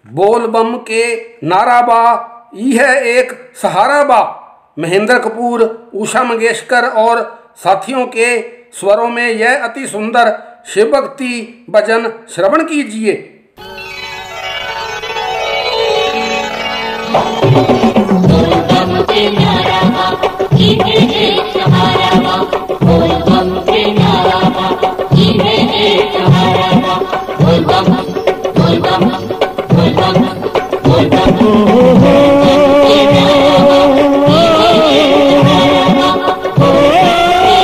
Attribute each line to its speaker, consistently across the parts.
Speaker 1: बोल बम के नारा बा यह एक सहारा बा महेंद्र कपूर उषा मंगेशकर और साथियों के स्वरों में यह अति सुंदर शिव भक्ति भजन श्रवण कीजिए
Speaker 2: बोल बम के नारा बा इहे एक सहारा बा बोल बम के नारा बा इहे एक सहारा बा बोल बम बोल बम बोल बम बोल बम के नारा बा इहे एक सहारा बा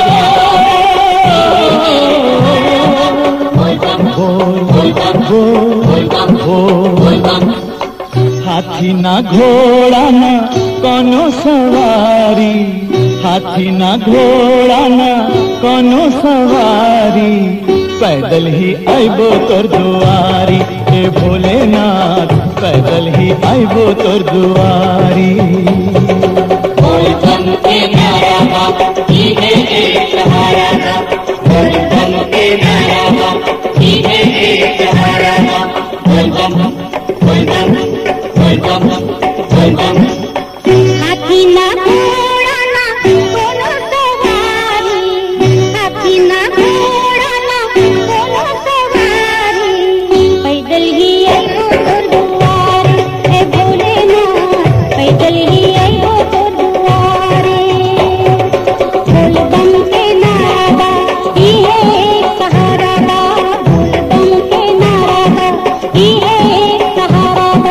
Speaker 2: बोल बम बोल बम बोल बम बोल बम
Speaker 3: हाथी ना घोड़ा ना कोनो सवारी हाथी ना घोड़ा ना कोनो सवारी पैदल ही आइबो तोर दुआरी हे भोलेनाथ पैदल ही आइबो तोर दुआरी
Speaker 2: बोल बम के नारा बा इहे एक सहारा बा बोल बम के नारा बा इहे एक सहारा बा बोल बम बोल बम बोल बम बोल बम
Speaker 4: हाथी ना घोड़ा ना कोनो सवारी हाथी ना घोड़ा ना कोनो सवारी पैदल ही आइबो तोर दुआरे हे भोलेनाथ पैदल ही आइबो तोर दुआरे बोल बम के नारा बा इहे एक सहारा बा बोल बम के नारा बा इहे एक सहारा बा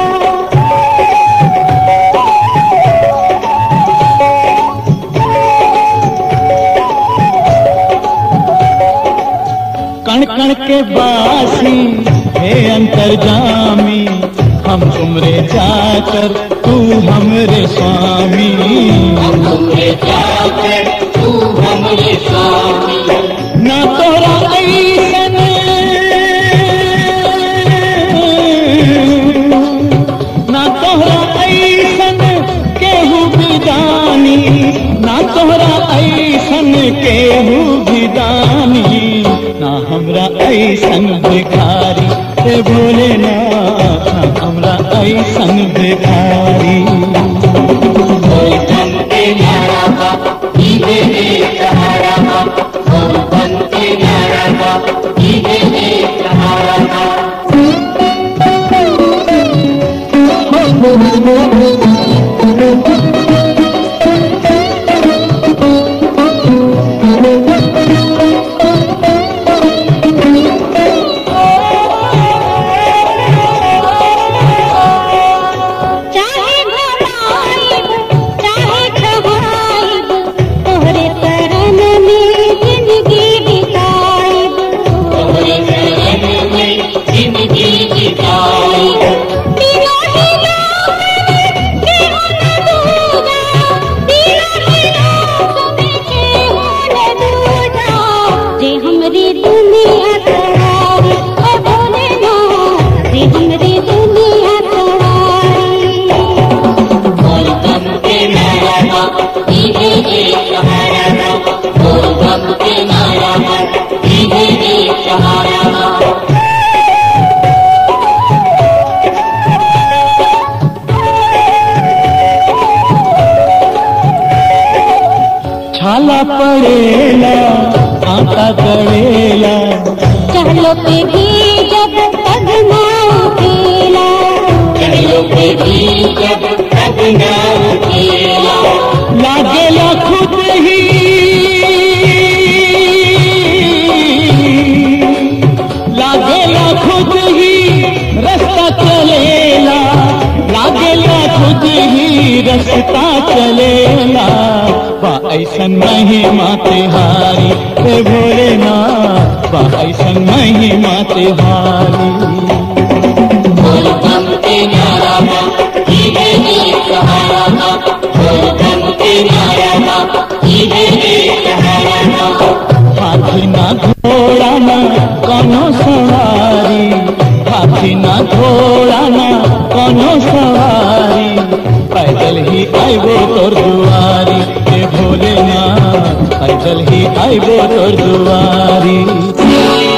Speaker 3: कण कण के बासी हे अंतर्जामी हम तुमरे जाकर तू हमरे स्वामी
Speaker 2: हमरे जाकर तू हमरे स्वामी
Speaker 3: ना तोरा ऐसन ना तोहरा ऐसन केहू भी जानी ना तोहरा ऐसन केहू भी जानी ना हमरा ऐसन भिखारी हे भोलेनाथ ना हमरा ऐसन भिखारी
Speaker 2: बोल बम के नारा बा इहे एक सहारा बा बोल बम के नारा बा इहे एक सहारा बा
Speaker 4: चाहे घुमाइब चाहे खवाइब तोहरे शरण में जिंदगी बिताइब
Speaker 2: तोहरे शरण में जिंदगी बिताई
Speaker 4: तीनों ही लोक में केहू न दूजा तीनों ही लोक में केहू न दूजा जे हमरी दुनिया सवारी ओ भोलेनाथ जे हमरी दुनिया सवारी
Speaker 2: बोल बम के नारा बा इहे एक सहारा बा बोल बम के नारा बा इहे एक सहारा बा
Speaker 3: छाला पड़ेला आटा गड़ेला
Speaker 4: चलो पे भी जब तक ना उठेला
Speaker 2: चलो पे भी जब तक ना उठेला
Speaker 3: लागेला खुद ही लागेला खुद ही रास्ता चलेला लागेला खुद ही रास्ता चलेला बा ऐसन महिमा तिहारी हे भोलेनाथ बा ऐसन महिमा तिहारी
Speaker 2: बोल बम के नारा बा इहे एक सहारा बा बोल बम के नारा बा इहे एक सहारा बा
Speaker 3: हाथी ना घोड़ा ना कोनो सवारी हाथी ना घोड़ा ना कोनो सवारी पैदल ही आइबो तोर दुआरी हे भोलेनाथ पैदल ही आइबो तोर दुआरी